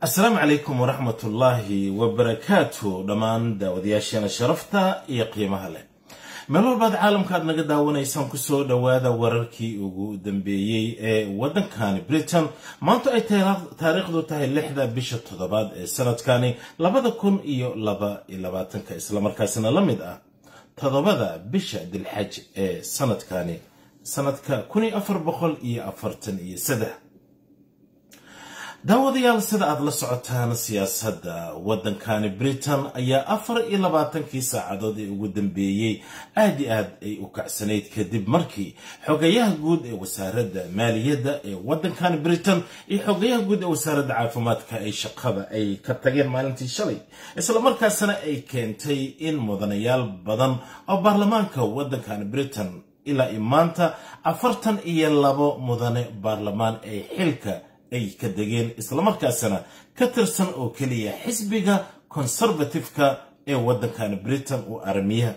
asalaamu calaykum waraxmatullaahi wabarakaatu dhammaan daawadayaasheena sharafta iyo qiimaha leh meel walbaad caalamka aad naga daawanaysaan kusoo dhowaada wararkii ugu dambeeyey ee waddankani britain maanta ay taariikhdu tahay lixda bisha toddobaad ee sanadkani labada kun iyo laba iyo labaatanka islamarkaasina la mid ah toddobada bisha dilxaj ee sanadkani sanadka kun iyo afar boqol iyo afartan iyo saddex daawadayaal sida aad la socotaan siyaasadda waddankani britain ayaa afar iyo labaatankii saacadood ee ugu dambeeyey aad i aad ay u kacsanayd kadib markii xogayaha guud ee wasaaradda maaliyadda ee waddankani britain iyo xogayaha guud ee wasaaradda caafimaadka ay shaqada ay ka tageen maalintii shalay islamarkaasna ay keentay in mudanayaal badan oo baarlamaanka waddankani britain ilaa i maanta afartan iyo labo mudane baarlamaan ay xilka ay ka degeen islamarkaasna ka tirsan oo keliya xisbiga conservative-ka ee waddankani britain uu aramiyaha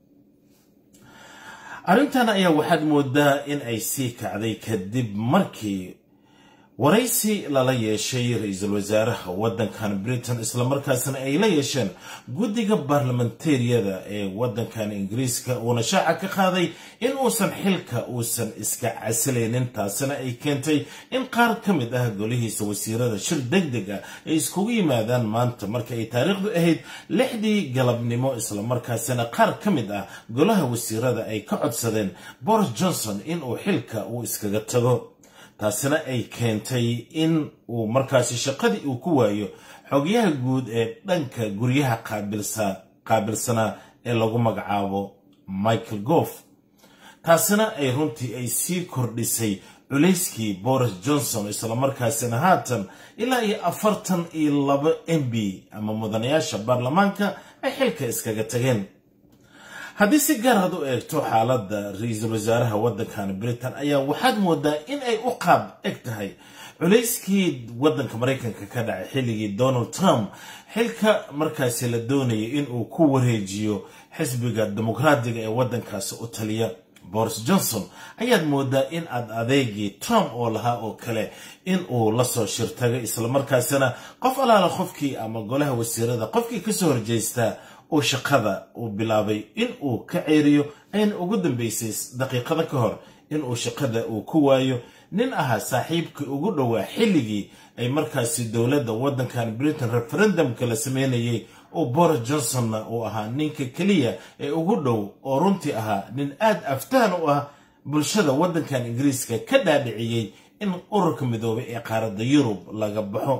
arrintan ayaa waxaad moodaa in ay sii kacday kadib markii waraysi lala yeeshay ra-iisul wasaaraha waddankan britain islamarkaasna ay la yeesheen guddiga baarlamantariyada ee waddankan ingiriiska uuna shaaca ka qaaday in uusan xilka uusan iska casilaynin taasina ay keentay in qaar ka mid ah golihiisa wasiirada shir deg deg ah ay iskugu yimaadaan maanta marka ay taariikhdu ahayd lixdii galabnimo islamarkaasina qaar ka mid ah golaha wasiirada ay ka codsadeen boris johnson inuu xilka uu iskaga tago taasina ay keentay in uu markaasi shaqadii uu ku waayo xogyaha guud ee dhanka guryaha qaabilsanaa ee lagu magacaabo michael goof taasina ay runtii ay sii kordhisay culayskii boris johnson islamarkaasina haatan ilaa iyo afartan iyo labo m b ama mudanayaasha baarlamaanka ay xilka iskaga tageen haddii si gaar aad u eegto xaaladda ra-iisul wasaaraha waddankan britain ayaa waxaad moodaa in ay u qaab eg tahay culayskii waddanka maraykanka ka dhacay xilligii donald trump xilka markaasi la doonayay inuu ku wareejiyo xisbiga dimuqraadiga ee waddankaasi u taliya boris johnson ayaad moodaa in aad adeegii trump oo lahaa oo kale in uu lasoo shirtagay islamarkaasina qof alaala qofkii ama golaha wasiirada qofkii kasoo horjeystaa uu shaqada uu bilaabay in uu ka ceeriyo ayna ugu dambeysay daqiiqada ka hor inuu shaqada uu ku waayo nin ahaa saaxiibkii ugu dhowaa xilligii ay markaasi dowladda waddankan britain referendumka la sameynayay oo boris johnsonna uu ahaa ninka keliya ee ugu dhow oo runtii ahaa nin aad aftahan u ah bulshada waddankan ingiriiska ka dhaadhiciyey in ururka midoobay ee qaaradda yurub laga baxo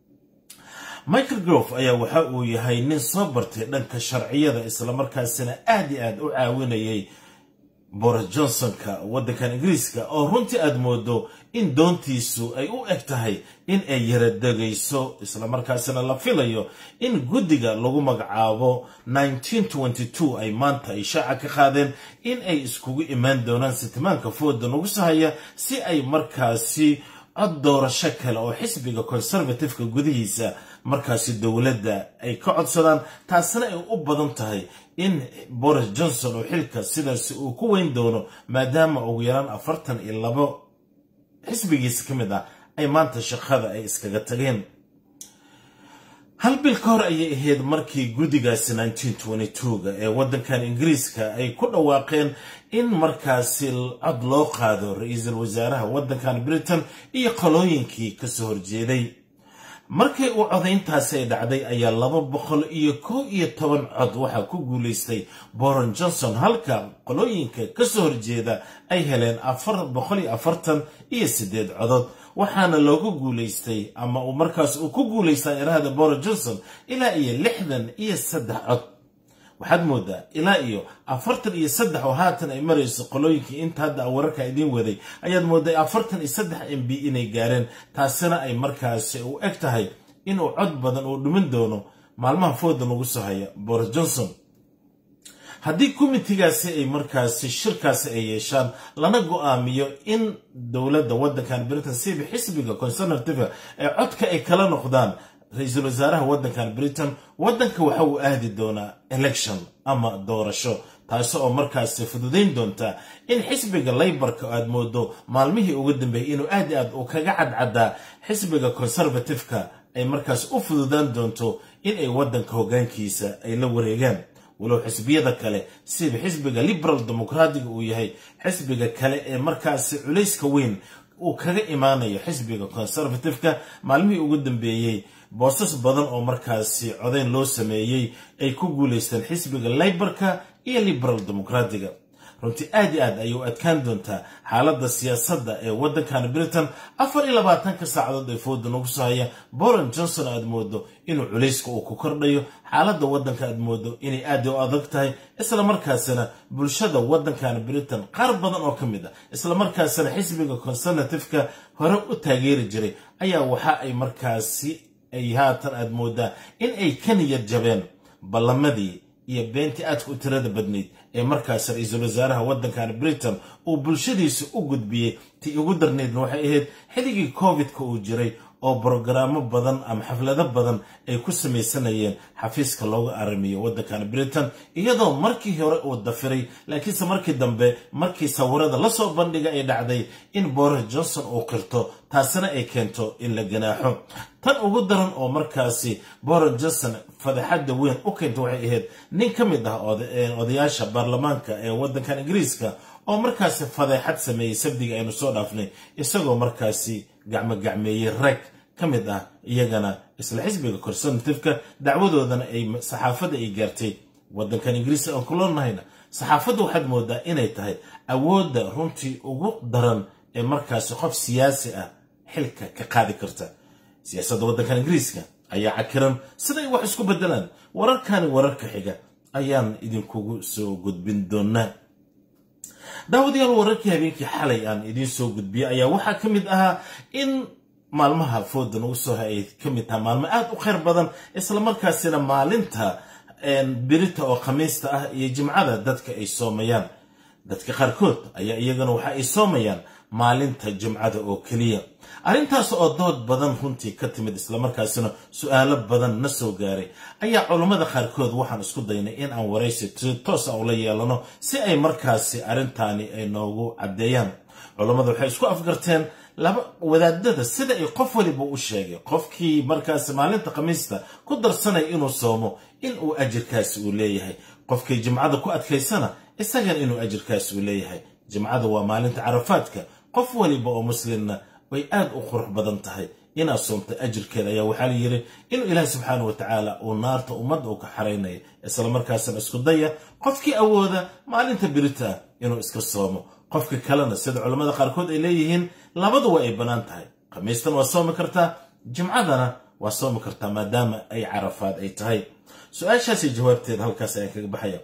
michael grove ayaa waxa uu yahay nin soo bartay dhanka sharciyada islamarkaasina aad i aad u caawinayay boris johnsonka waddankan ingiriiska oo runtii aad moodo in doontiisu ay u eg tahay in ay yaradegayso islamarkaasina la filayo in guddiga lagu magacaabo ay maanta ay shaaca ka qaadeen in ay iskugu imaan doonaan sitimaanka fooda nagu sahaya si ay markaasi cod doorasho kale oo xisbiga conservative-ka gudihiisa markaasi dowladda ay ka codsadaan taasina ay u badan tahay in boris johnson oo xilka sidaasi uu ku weyn doono maadaama ugu yaraan afartan iyo labo xisbigiisa ka mid ah ay maanta shaqada ay iskaga tageen hal bil ka hor ayay ahayd markii guddigaasi ga ee waddankan ingiriiska ay ku dhawaaqeen in markaasi cod loo qaado ra-iisul wasaaraha waddankan britain iyo qolooyinkii kasoo horjeeday markii uu codayntaasi ay dhacday ayaa laba boqol iyo kow iyo toban cod waxaa ku guulaystay boron johnson halka qolooyinka kasoo horjeeda ay heleen afar boqol iyo afartan iyo sideed codood waxaana loogu guulaystay ama uu markaas uu ku guulaystaa irahda boron johnson ilaa iyo lixdan iyo saddex cod waxaad moodaa ilaa iyo afartan iyo saddex oo haatan ay marayso qolooyinkii inta hadda wararka idiin waday ayaad mooday afartan iyo saddex m b inay gaareen taasina ay markaasi u eg tahay inuu cod badan uu dhimin doono maalmaha fooda lagu soo haya boris johnson haddii komitigaasi ay markaasi shirkaasi ay yeeshaan lana go-aamiyo in dowladda waddankan britain siba xisbiga conservative ee codka ay kala noqdaan ra-iisul wasaaraha waddankan britain waddanka waxa uu aadi doonaa election ama doorasho taasi oo markaasi fududayn doonta in xisbiga laybarka aad moodo maalmihii ugu dambeeyay inuu aad i aad uu kaga cadcadaa xisbiga conservative-ka ay markaas u fududaan doonto in ay waddanka hoggaankiisa ay la wareegaan walow xisbiyada kale sida xisbiga liberal democratiga uu yahay xisbiga kale ee markaasi culayska weyn uu kaga imaanayo xisbiga conservativeka maalmihii ugu dambeeyey boosas badan oo markaasi codeyn loo sameeyey ay ku guulaysteen xisbiga laybarka iyo liberal democratiga runtii aad iyo aad ayay u adkaan doontaa xaaladda siyaasadda ee waddankan britain afar iyo labaatanka saacadood ee fooda nagu soo haya bolan johnson aad moodo inuu culayska uu ku kordhayo xaaladda waddanka aad moodo inay aad u adag tahay isla markaasina bulshada waddankan britain qaar badan oo ka mid ah isla markaasina xisbiga conservativeka hore u taageeri jiray ayaa waxa ay markaasi ay haatan aad moodaa in ay ka niyad jabeen ballamadii iyo beentii aadka u tirada badnayd ee markaas ra-iisul wasaaraha waddankan britain uu bulshadiisa u gudbiyey tii ugu darnaydna waxay ahayd xilligii covid-ka uu jiray oo brogaraamo badan ama xaflado badan ay ku samaysanayeen xafiiska looga aramiyo waddankan britain iyadoo markii hore uu dafiray laakiinse markii dambe markii sawirada lasoo bandhiga ay dhacday in boris johnson uu qirto taasina ay keento in la ganaaxo tan ugu daran oo markaasi boris johnson fadaxadda weyn u keenta waxay ahayd nin ka mid ah odayaasha baarlamaanka ee waddankan ingiriiska oo markaasi fadeexad sameeyey sabdiga aynu soo dhaafnay isagoo markaasi gacmo gacmeeyey rag ka mid ah iyagana isla xisbiga conservativeka dacwadoodana ay saxaafadda ay gaartay waddankan ingiriiska aan kulonahayna saxaafadda waxaad moodaa inay tahay awoodda runtii ugu daran ee markaasi qof siyaasi ah xilka ka qaadi karta siyaasadda waddankan ingiriiska ayaa cakiran siday wax isku beddelaan wararkani wararka xiga ayaan idinkugu soo gudbin doonaa daawadayaal wararkii habeenkii xalay aan idiin soo gudbiyey ayaa waxaa ka mid ahaa in maalmaha fooda nagu soo hay ay ka mid taha maalmo aad u khayr badan islamarkaasina maalinta birita oo khamiista ah iyo jimcada dadka ay soomayaan dadka qaarkood ayaa iyagana waxa ay soomayaan maalinta jimcada oo keliya arrintaas oo dood badan runtii ka timid islamarkaasina su-aalo badan na soo gaaray ayaa culammada qaarkood waxaan isku daynay in aan waraysi toos a ula yeelano si ay markaasi arrintaani ay noogu caddeeyaan culammada waxay isku afgarteen laba wadaadada sida ay qof waliba u sheegay qofkii markaasi maalinta khamiista ku darsanaya inuu soomo in uu ajirkaasi uu leeyahay qofkii jimcada ku adkaysana isagana inuu ajirkaasi uu leeyahay jimcada waa maalinta carafaadka qof waliba oo muslimna way aad u qurux badan tahay inaad soomta ajirkeeda ayaa waxaa la yidhi inuu ilaahi subxaana wa tacaala uu naarta ummadda uu ka xaraynaya islamarkaasina isku daya qofkii awooda maalinta birita ah inuu iska soomo qofka kalena sida culammada qaarkood ay leeyihiin labaduwa ay bannaan tahay khamiistan waa soomi kartaa jimcadana waa soomi kartaa maadaama ay carafaad ay tahay su-aashaasi jawaabteeda halkaas ayaan kaga baxaya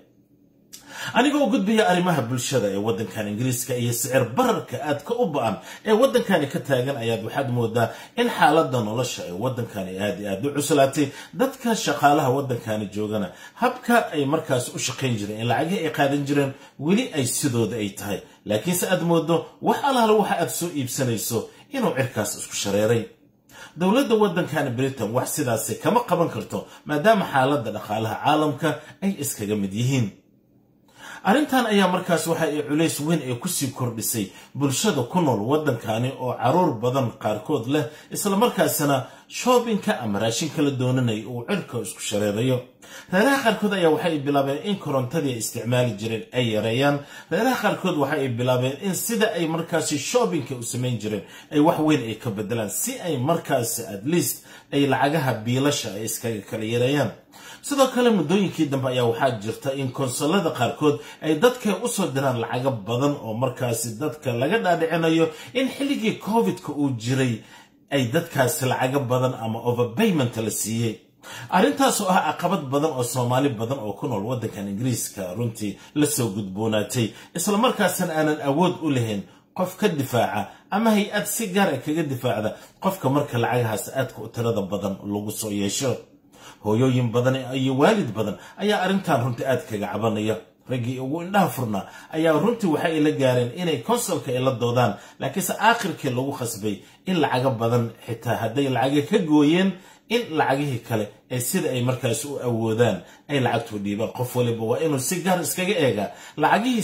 anigoo gudbaya arrimaha bulshada ee waddankan ingiriiska iyo sicir bararka aadka u ba-an ee waddankani ka taagan ayaad waxaad moodaa in xaaladda nolosha ee waddankani aad i aad u cuslaatay dadka shaqaalaha waddankani joogana habka ay markaas u shaqayn jireen in lacagihii ay qaadan jireen weli ay sidooda ay tahay laakiinse aad moodo wax alaala waxa aad soo iibsanayso inuu cirkaas isku shareeray dowladda waddankani britain wax sidaasi kama qaban karto maadaama xaaladda dhaqaalaha caalamka ay iskaga mid yihiin arrintan ayaa markaas waxa ay culays weyn ee kusii kordhisay bulshada ku nool waddankani oo caruur badan qaarkood leh islamarkaasina shoobinka ama raashinka la doonanaya uu cirka isku shareerayo reeraha qaarkood ayaa waxay bilaabeen in korontadii ay isticmaali jireen ay yareeyaan reeraha qaarkood waxa ay bilaabeen in sida ay markaasi shoobinka u samayn jireen ay wax weyn ay ka bedelaan si ay markaasi at least ay lacagaha biilasha ay iskaga kala yareeyaan sidoo kale muddooyinkii dambe ayaa waxaa jirta in konsolada qaarkood ay dadka usoo diraan lacago badan oo markaasi dadka laga dhaadhicinayo in xilligii covid-ka uu jiray ay dadkaasi lacago badan ama overpayment la siiyey arrintaas oo ah caqabad badan oo soomaali badan oo ku nool waddankan ingiriiska runtii lasoo gudboonaatay islamarkaasina aanan awood u lahayn qof ka difaaca ama hay-ad si gaar a kaga difaacda qofka marka lacagahaas aadka u tirada badan lagu soo yeesho hooyooyin badan iyo waalid badan ayaa arrintan runtii aad kaga cabanaya raggii ugu indhaha furnaa ayaa runtii waxa ay la gaareen inay konsolka ay la doodaan laakiinse aakhirkii lagu khasbay in lacago badan xitaa hadday lacaga ka gooyeen in lacagihii kale ee sida ay markaas u awoodaan ay lacagtu dhiibaan qof waliba waa inuu si gaar iskaga eegaa lacagihii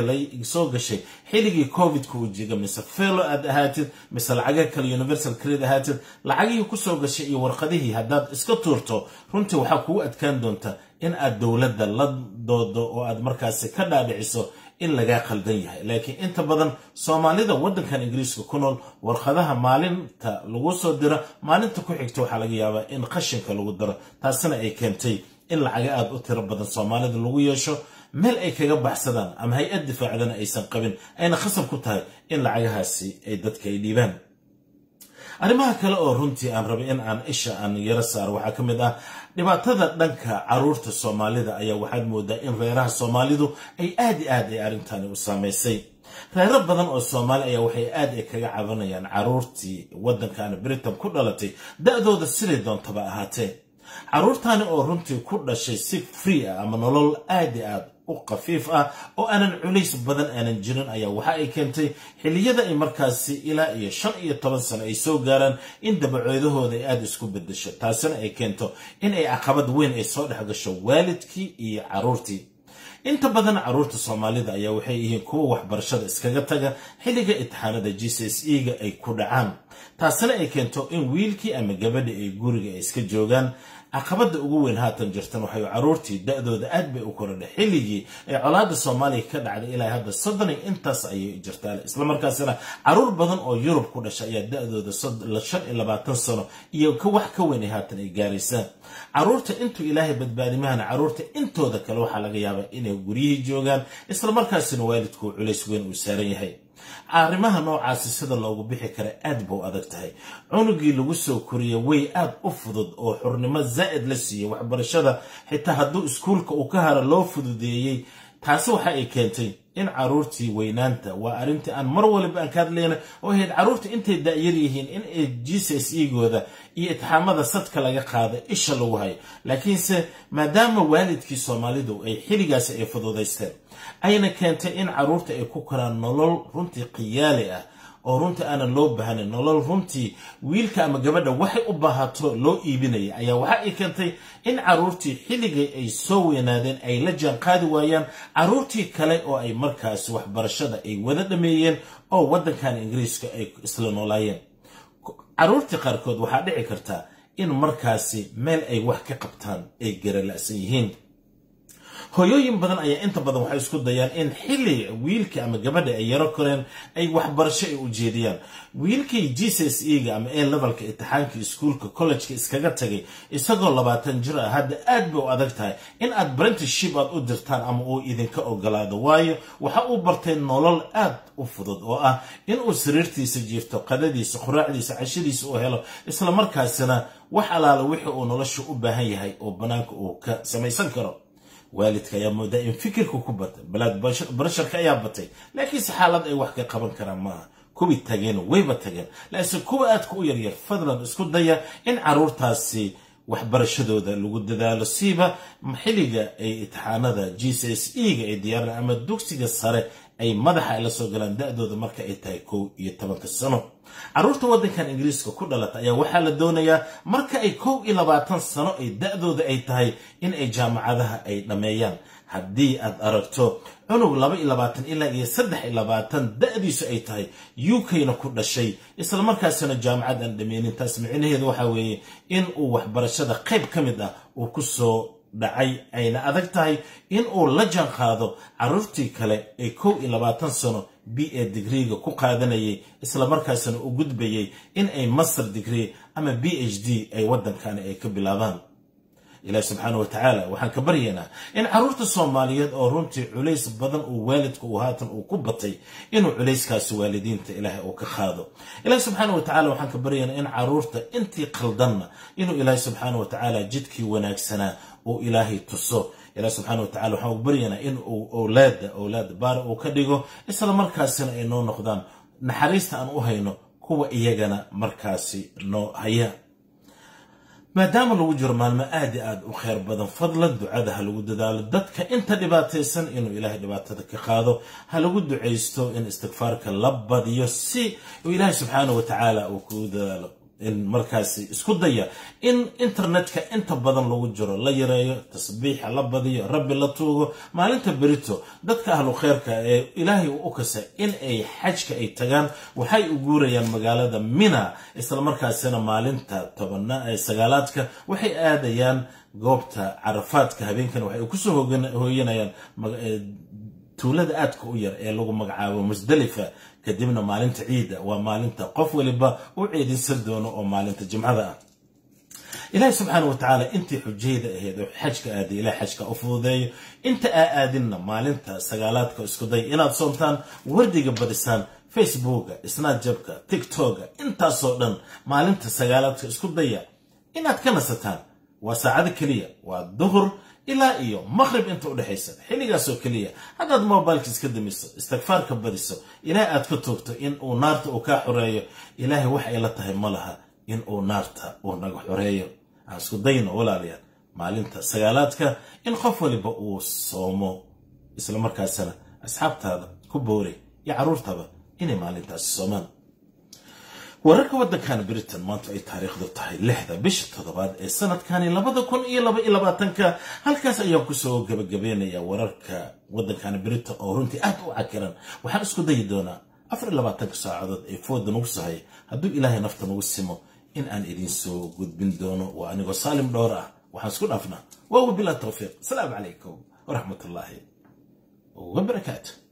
soo gashay xilligii covidka uu jiga mise felo aad ahaatid mise lacagaha kale universal credit ahaatid lacagihii kusoo gashay iyo warqadihii haddaad iska tuurto runtii waxaa kugu adkaan doonta in aad dowladda la doodo oo aad markaasi ka dhaadhiciso in lagaa qaldan yahay laakiin inta badan soomaalida waddankan ingiriiska ku nool warqadaha maalinta lagu soo diro maalinta ku xigta waxaa laga yaabaa in qashinka lagu daro taasina ay keentay in lacaga aada u tiro badan soomaalida lagu yeesho meel ay kaga baxsadaan ama hay-ad difaacdana aysan qabin ayna khasab ku tahay in lacagahaasi ay dadka ay dhiibaan arrimaha kale oo runtii aan rabay in aan isha aan yaro saaro waxaa ka mid ah dhibaatada dhanka caruurta soomaalida ayaa waxaad moodaa in reeraha soomaalidu ay aad i aad ay arrintani u saamaysay reero badan oo soomaali ayaa waxay aad ay kaga cabanayaan caruurtii waddankan britain ku dhalatay da-dooda siday doontaba ahaatee caruurtani oo runtii ku dhashay si free ah ama nolol aad i aad u khafiif ah oo aanan culays badan aanan jirin ayaa waxa ay keentay xilliyada ay markaasi ilaa iyo shan iyo toban sano ay soo gaaraan in dabacoodahooda ay aada isku bedesho taasina ay keento in ay caqabad weyn ay soo dhex gasho waalidkii iyo caruurtii inta badan caruurta soomaalida ayaa waxay yihiin kuwa waxbarashada iskaga taga xilliga itixaanada g c s e ga ay ku dhacaan taasina ay keento in wiilkii ama gabadha ay guriga ay iska joogaan caqabada ugu weyn haatan jirtan waxay caruurtii da-dooda aad bay u korodhay xilligii ee colaada soomaaliya ka dhacday ilaa hadda soddon iyo intaas ayay jirtaan islamarkaasina caruur badan oo yurub ku dhashay ayaa da-dooda shan iyo labaatan sano iyo wax ka weyn ay haatan ay gaaraysaan caruurta intuu ilaahay badbaadimahana caruurta intooda kale waxaa laga yaabaa inay guryihii joogaan islamarkaasina waalidku culays weyn uu saaran yahay arrimaha noocaasi sida loogu bixi kara aad buu adag tahay cunugii lagu soo koriya way aad u fudud oo xurnimo zaa'id la siiyey waxbarashada xitaa hadduu iskuulka uu ka hara loo fududeeyey taasi waxa ay keentay in caruurtii weynaanta waa arrintii aan mar waliba aan ka hadlayna oo ahayd caruurta intay da'yar yihiin in ay g c s e gooda iyo itixaamada sadka laga qaada isha lagu hayo laakiinse maadaama waalidkii soomaalidu ay xilligaasi ay fududaysteen ayna keentay in caruurta ay ku koraan nolol runtii khiyaali ah oo runtii aanan loo baahnayn nolol runtii wiilka ama gabadha waxay u baahato loo iibinaya ayaa waxa ay keentay in caruurtii xilligay ay soo weynaadeen ay la jaan qaadi waayaan caruurtii kale oo ay markaasi waxbarashada ay wada dhameeyeen oo waddankan ingiriiska ay isla noolaayeen caruurtii qaarkood waxaa dhici karta in markaasi meel ay wax ka qabtaan ay garala'san yihiin hooyooyin badan ayaa inta badan waxay isku dayaan in xilli wiilka ama gabadha ay yaro koreen ay waxbarasho ay u jeediyaan wiilkii g c s e ga ama a levelka itixaanka iskuulka collejka iskaga tagay isagoo labaatan jir ah hadda aad bay u adag tahay in aad brentiship aad u dirtaan ama uu idinka ogolaado waayo waxa uu bartay nolol aad u fudud oo ah inuu sariirtiisa jiifto qadadiisa quraacdiisa cashadiisa u helo islamarkaasina wax alaala wixii uu nolosha u baahan yahay oo bannaanka uu ka samaysan karo waalidka ayaa moodaa in fikirka ku batay balaad barasharka ayaa batay laakiinse xaalad ay wax ka qaban karaan maaha kuwii tageen wayba tageen laakiinse kuwa aadka u yaryar fadlan isku daya in caruurtaasi waxbarashadooda lagu dadaalo siiba xilliga ay itixaanada g c s e ga ay diyaaraan ama dugsiga sare ay madaxa ay la soo galaan da-dooda marka ay tahay kow iyo tobanka sano caruurta waddankan ingiriiska ku dhalata ayaa waxaa la doonayaa marka ay kow iyo labaatan sano ay da-dooda ay tahay in ay jaamacadaha ay dhammeeyaan haddii aad aragto cunug laba iyo labaatan ilaa iyo saddex iyo labaatan da-diisu ay tahay u k-na ku dhashay islamarkaasina jaamacad aan dhameynin taas micnaheedu waxaa weeye in uu waxbarashada qayb ka mid ah uu ku soo dhacay ayna adag tahay in uu la jaan qaado caruurtii kale ee kow iyo labaatan sano b a digreega ku qaadanayay islamarkaasina u gudbayay in ay master degree ama b h d ay waddankani ay ka bilaabaan ilaahi subxaana wa tacaala waxaan ka baryaynaa in caruurta soomaaliyeed oo runtii culays badan uu waalidka uu haatan uu ku batay inuu culayskaasi waalidiinta ilaahay uu ka qaado ilaahi subxaana wa tacala waxaan ka baryaynaa in caruurta intii qaldanna inuu ilaahi subxaana wa tacaala jidkii wanaagsanaa uu ilaahay tuso ilaah subxaana wa tacala waxaan u baryaynaa in uu owlaada owlaad baara uu ka dhigo isla markaasina ay noo noqdaan naxariista aan u hayno kuwa iyagana markaasi noo haya maadaama lagu jiro maalmo aad i aad u kheyr badan fadlan ducada ha lagu dadaalo dadka inta dhibaataysan inuu ilaahay dhibaatada ka qaado ha lagu ducaysto in istikfaarka la badiyo si uu ilaahay subxaana wa tacaala uu kugu dadaalo markaasi isku daya in internetka inta badan lagu jiro la yareeyo tasbiixa la badiyo rabbi la tuugo maalinta berito dadka ahlu kheyrka ee ilaahay u kasa in ay xajka ay tagaan waxay u guurayaan magaalada mina islamarkaasina maalinta tobana ee sagaalaadka waxay aadayaan goobta carafaadka habeenkan waxay kusoo hooyanayaan tuulada aadka u yar ee lagu magacaabo musdalifa kadibna maalinta ciidda waa maalinta qof waliba u ciidinsan doono oo maalinta jimcada ah ilaahi subxaana wa tacaala intii xujayda ahayd oo xajka aaday ilaah xajka u fududeeyo inta aa aadinna maalinta sagaalaadka isku day inaad soomtaan wardiga badisaan facebooka snatjabka tiktoka intaasoo dhan maalinta sagaalaadka isku daya inaad ka nasataan waa saacada keliya waa duhur ilaa iyo maqhrib inta u dhexaysa xilligaasoo keliya haddaad mobilka iska damiso istikfaarka badiso ilaahay aad ka toogto in uu naarta uu kaa xoreeyo ilaahay wax ay la tahay ma laha in uu naarta uu naga xoreeyo aan isku dayno walaalayaal maalinta sagaalaadka in qof waliba uu soomo islamarkaasana asxaabtaada ku boori iyo carruurtaba inay maalintaasi soomaan wararka waddankan britain maanta ay taariikhdu tahay lixda bisha toddobaad ee sanadkani labada kun iyo laba iyo labaatanka halkaas ayaan kusoo gabagabeynaya wararka waddankani britain oo runtii aad u cakiran waxaan isku dayi doonaa afar iyo labaatanka saacadood ee fooda nagu sahay hadduu ilaahay nafta nagu simo in aan idiin soo gudbin doono waa anigoo saalim dhowr ah waxaan isku dhaafnaa waa wabilaa tawfiiq asalaamu calaykum waraxmatullaahi wabarakaatu